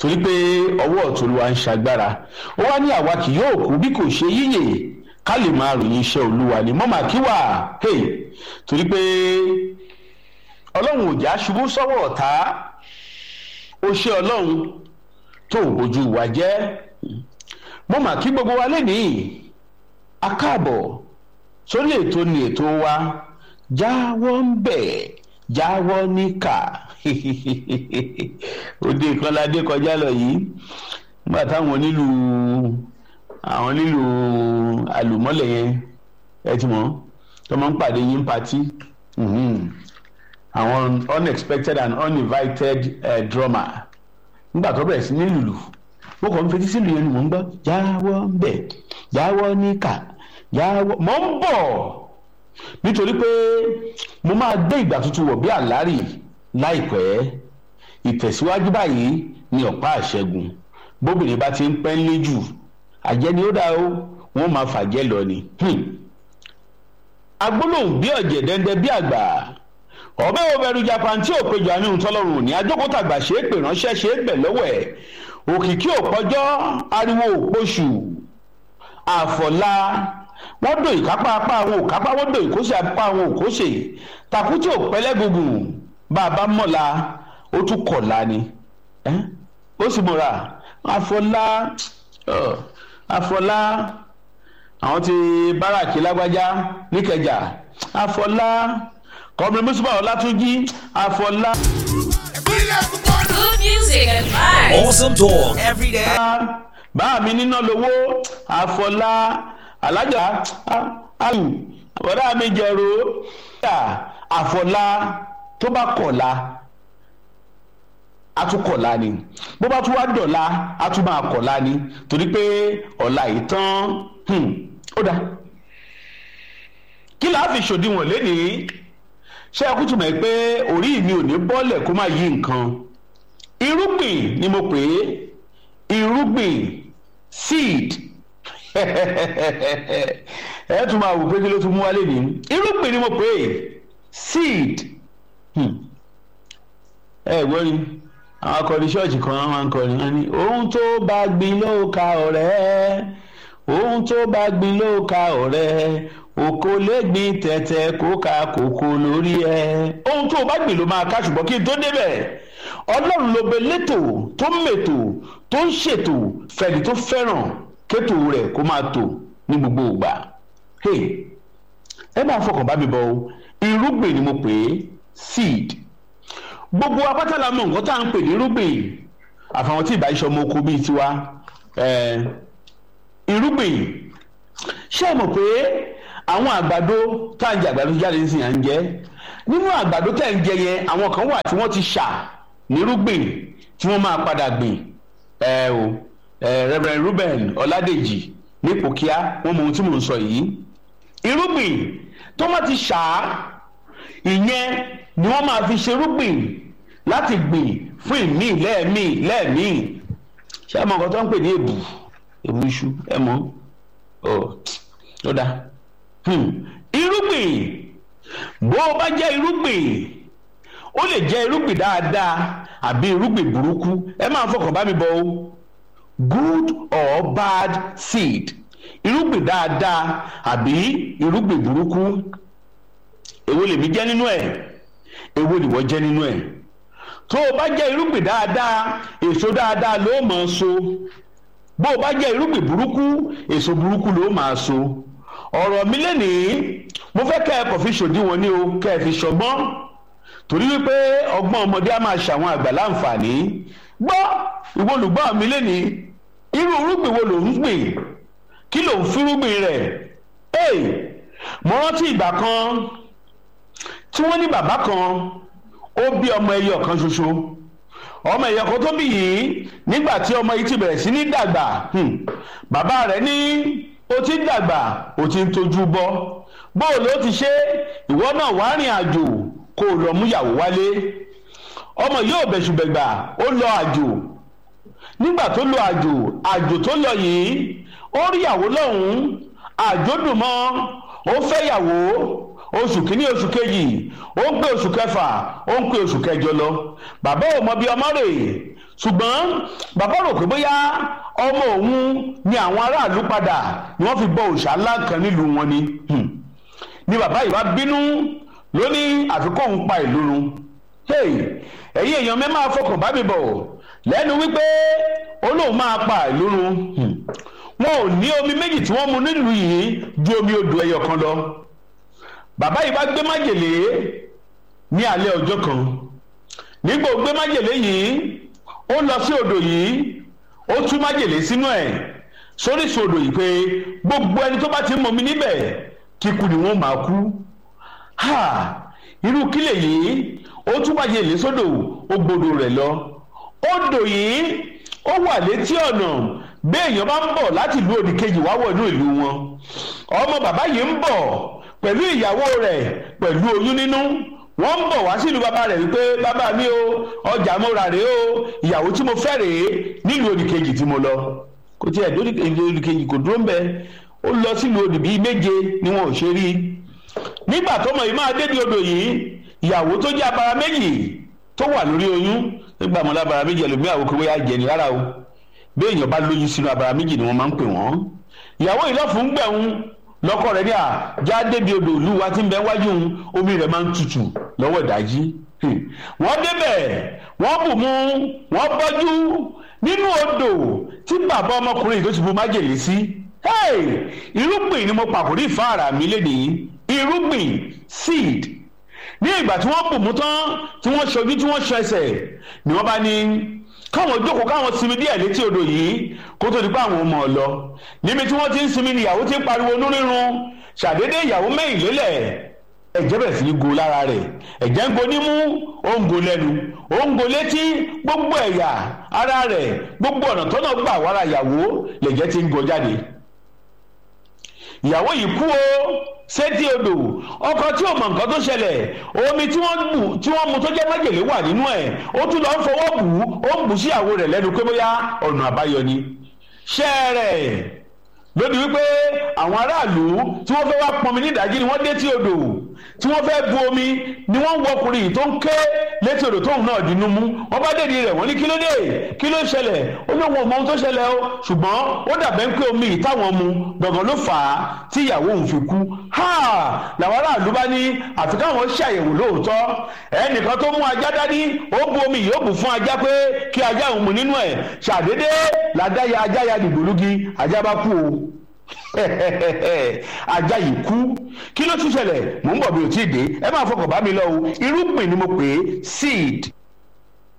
torí pé ọwọ́ ọ̀tún olúwa ń ṣagbára ó wá ní àwa kì yóò kú bí kò ṣe yíyè ká lè máa ròyìn iṣẹ́ olúwa ni mọ́mà kí wà hey torí pé ọlọ́run ò já ṣubú sọ́wọ́ ọ̀tá ó ṣe ọlọ́run tó ojú wa jẹ́ mọ́mà kí gbogbo wa lénìí akáàbọ̀ sórí ètò ni ètò wa jáwọ́ ń bẹ̀ jáwọ́ níkà òde ìkànládé kọjá lọ yìí nígbà táwọn onílù àwọn onílù àlùmọ́lẹ̀ yẹn ẹ ti mọ̀ tó máa ń pàdé yín patí àwọn unexpected and uninvited uh, drummer nígbà tó bẹ̀rẹ̀ sí ní lùlù mo kàn ń fetí sílùú yẹn ni mò ń gbọ́ jáwọ́ ń bẹ̀ jáwọ́ níkà jáwọ́ mò ń bọ̀ nítorí pé mo máa dé ìgbà tuntun wọ̀ bí àlárì láìpẹ́ ìtẹ̀síwájú báyìí ni ọ̀pá àṣẹgun bóbìnrin bá ti ń pẹ́ ńlé jù àjẹ́ ni ó dá o wọ́n máa fàjẹ́ lọ ni. agbólóhùn bí ọ̀jẹ̀ dẹ́ndẹ́ bí àgbà ọ̀bẹ òbẹ̀rù japan tí ò péjọ àní ìtọ́lọ́run òní ajókòtàgbà ṣe é pè ránṣẹ́ ṣe é bẹ̀ lọ́wọ́ ẹ̀ òkìkí òpọ́jọ́ ariwo òpoṣù àfọ̀lá wọ́n dò ìkápá apá àwọn òkápá wọ́n dò ìkóṣe apá àwọn òkóṣe tàkútì òpẹ́lẹ́gùngùn bá a bá mọ̀la ó tún kọ̀la ni ó sì mọ̀ra àfọ̀lá àfọ̀lá àwọn ti báràkì lágbájá níkẹjà àfọ̀lá kọ́mìnrin mùsùlùmí ọ̀làtúnjì àfọ̀lá. Good music and vibes. Awesome talk every day. bá mi níná lówó àfọ̀lá alájà ayù ọ̀dà mi jẹ̀rọ àfọ̀lá tó bá kọ̀la atukọ̀la ni bó bá tún wá dọ̀la a tún máa kọ̀la ni torí pé ọ̀la yìí tán ó dá kí la fi ṣòdiwọ̀n lénìí ṣé ẹ kú túmọ̀ pé orí mi ò ní bọ́ọ̀lẹ̀ kó má yí nǹkan irúgbìn ni mo pè é irúgbìn seed ẹ tún máa wò pé kí ló tún mú wálé ní irúgbìn ni mo pè é seed ẹ gbọ́ ni àwọn akọni ṣọ́ọ̀ṣì kan máa ń kọrin wọn ni ohun tó bá gbin ló ka ọ̀rẹ́ ohun tó bá gbin ló ka ọ̀rẹ́ oko lè gbin tẹ̀tẹ̀ kó ka kòkó lórí ẹ ohun tó bá gbìn ló máa ká ṣùgbọ́n kí n tó débẹ̀ ọlọ́run ló bẹ létò tó mètò tó ń ṣètò fẹ̀dí tó fẹ́ràn kétò rẹ̀ kó máa tò ní gbogbo ìgbà ẹ máa fọkàn bá mi bọ o irúgbìn ni mo pè é seed gbogbo apáta la mọ nǹkan tá à ń pè ní irúgbìn àfàwọn tí ìbá iṣẹ́ ọmọ oko bíi tiwa irúgbìn ṣé ẹ mọ̀ pé àwọn àgbàdo tá à ń jẹ àgbàdo jáde nísìnyí à ń jẹ nínú àgbàdo tẹ̀ ń jẹ yẹn àwọn kan wà tí wọ́n ti ṣà nírúgbìn tí wọ́n máa padà gbìn ẹ o Reverend Ruben Ọládèjì nípò kíá wọ́n mọ ohun tí mò ń sọ yìí irúgbìn tó wọ́n ti ṣà á ìyẹn ni wọ́n máa fi ṣerúgbìn láti gbìn fún ìmí lẹ́ẹ̀mí lẹ́ẹ̀mí ṣé ẹ mọ nǹkan tó ń pè ní èbù èbù iṣu ẹ mọ ọ tó dáa irúgbìn bó o bá jẹ́ irúgbìn ó lè jẹ́ irúgbìn dáadáa àbí irúgbìn burúkú ẹ máa fọkàn bá mi bọ o good or bad seed irúgbìn dáadáa àbí irúgbìn burúkú èwo lèmi jẹ́ nínú ẹ̀ èwo nìwọ jẹ́ nínú ẹ̀ tó o bá jẹ́ irúgbìn dáadáa èso dáadáa ló máa so bó o bá jẹ́ irúgbìn burúkú èso burúkú ló máa so ọ̀rọ̀ mi lẹ́nìí mo fẹ́ kẹ́ ẹ kọ̀ fi ṣòdiwọ̀n ní o kẹ́ ẹ fi ṣọgbọ́n torí wípé ọgbọ́n ọmọdé á máa ṣàwọn àgbà láǹfààní gbọ́ ìwọ olùgbọ́ mi lẹ́nìí irú irúgbìn wo ló ń gbìn kí ló ń fírúgbìn rẹ̀ ee mo rántí ìgbà kan tí wọ́n ní bàbá kan ó bí ọmọ ẹyọ kan ṣoṣo ọmọ ẹyọ kan tó bí yìí nígbà tí ọmọ yìí ti bẹ̀rẹ̀ sí ní dàgbà bàbá rẹ̀ ní ó ti ń dàgbà ó ti ń tójú bọ́ bóò ló ti ṣe ìwọ náà wá rìn àjò kó o lọ múyàwó wálé ọmọ yóò bẹ̀ṣùbẹ̀gbà ó lọ àjò nígbà tó lọ àjò àjò tó lọ yìí ó rí ìyàwó lọ́hùn-ún àjò dùn mọ́ ó fẹ́ yàwó oṣù kìíní oṣù kejì ó ń pè oṣù kẹfà ó ń pè oṣù kẹjọ lọ bàbá ò mọ bí ọmọ rè ṣùgbọ́n bàbá rò pé bóyá ọmọ òun ni àwọn aráàlú padà ni wọ́n fi bọ òòṣà ńlá kan nílùú wọn ni Hmm. ni bàbá yìí wá bínú ló ní àfikún òun pa ìlú run hey ẹ̀yin èèyàn mẹ́ máa fọkàn bá mi bọ̀ lẹ́nu wípé olóhùn máa pa ìlú run Hmm. wọn ò ní omi méjì tí wọ́n mu nílùú yìí ju omi odò ẹyọ kan lọ bàbá yìí bá gbé májèlé ní alẹ́ ọjọ́ kan nígbà ó gbé májèlé yìí ó lọ sí odò yìí ó tú májèlé sínú ẹ̀ sóríṣi odò yìí pé gbogbo ẹni tó bá ti mọ mi níbẹ̀ kíkú ni wọ́n máa kú ha irú kílè yìí ó tú májèlé sódò ó gbodò rẹ̀ lọ odò yìí ó wà létí ọ̀nà béèyàn bá ń bọ̀ láti ìlú òdìkejì wá wọ̀ inú ìlú wọn ọmọ bàbá yìí ń bọ̀ pẹ̀lú ìyàwó rẹ̀ pẹ̀lú oyún nínú wọ́n ń bọ̀ wá sílùú bàbá rẹ̀ wípé bàbá mi o ọjà mo rà rèé o ìyàwó tí mo fẹ́ rèé nílùú òdìkejì tí mo lọ kò tí ẹ̀ dórí òdìkejì kò dúró ń bẹ ó lọ sílùú òdì bíi méje ni wọn ò ṣe rí nígbà tọmọ yìí máa dédé odò yìí ìyàwó tó jẹ́ abara méjì tó wà lórí oyún nígbà mọ́lá abara méjì ẹlòmíà wò pé bóyá jẹ̀ni rárá o bí èèyàn bá lóyún sínú abara méjì ni wọ́n máa ń pè wọ́n ìyàwó yìí lọ́fun gbẹ̀hún lọ́kọ rẹ̀ ní à já débi odò ìlú wa tí ń bẹ wájú òun omi rẹ̀ máa ń tutù lọ́wọ́ ìdájí wọ́n débẹ̀ wọ́n bù mú wọ́n bọ́jú nínú odò tí bàbá ọmọkùnrin yìí tó ti bu májèlé sí irúgbìn ni mo pàkórí ìfáàrà mi léde yìí irúgbìn seed ní ìgbà tí wọ́n bù mú tán tí wọ́n ṣojú tí wọ́n ṣọ ẹsẹ̀ ni wọ́n bá ní káwọn jókòó káwọn sinmi díẹ̀ létí odò yìí kó tó di pé àwọn ọmọ lọ níbi tí wọ́n ti ń sinmi ni ìyàwó ti ń pariwo inú rírun ṣàdédé ìyàwó mẹ́yìn lélẹ̀ ẹ̀jẹ̀ bẹ̀rẹ̀ sí ní go lára rẹ̀ ẹ̀jẹ̀ ń go nímú ó ń go lẹ́nu ó ń go létí gbogbo ẹ̀yà ara rẹ̀ gbogbo ọ̀nà tọ́nà gbà wára ìyàwó lẹ̀jẹ̀ ti ń go jáde ìyàwó yìí kú o sétí odò ọkọ tí ò mọ nǹkan tó ṣẹlẹ̀ omi tí wọ́n bù tí wọ́n mu tó jẹ́ májèlé wà nínú ẹ̀ ó tún lọ ń fọwọ́ bù ú ó ń bù sí ìyàwó rẹ̀ lẹ́nu pé bóyá ọ̀nà àbáyọ ni ṣẹ́ẹ̀rẹ̀ lódì wípé àwọn aráàlú tí wọ́n fẹ́ wá pọnmi nídàájí ni wọ́n dé tí odò tí wọ́n fẹ́ bu omi ni wọ́n ń wọkùnrin yìí tó ń ké létí odò tóun náà dínú mú wọ́n bá dèdí rẹ̀ wọ́n ní kí ló dé kí ló ṣẹlẹ̀ ó ní wọn mọ ohun tó ṣẹlẹ̀ o ṣùgbọ́n ó dàbẹ́ ń pé omi yìí táwọn mu gbọ̀ngàn ló fà á tí ìyàwó òun fi kú ha làwọn aráàlú bá ní àfi káwọn ṣàyẹ̀wò lóòótọ́ ẹnìkan tó mú ajá dání ó bu omi yìí ó bù fún ajá pé kí ajá òun mu nínú ẹ̀ ṣàdédé làdáyà ajá ya dìgbòlugi ajá bá kú o ajá yìí kú kí ló tún ṣẹlẹ̀ mò ń bọ̀ bí o tí ì dé ẹ máa fọkàn bá mi lọ o irúgbìn ni mo pè é seed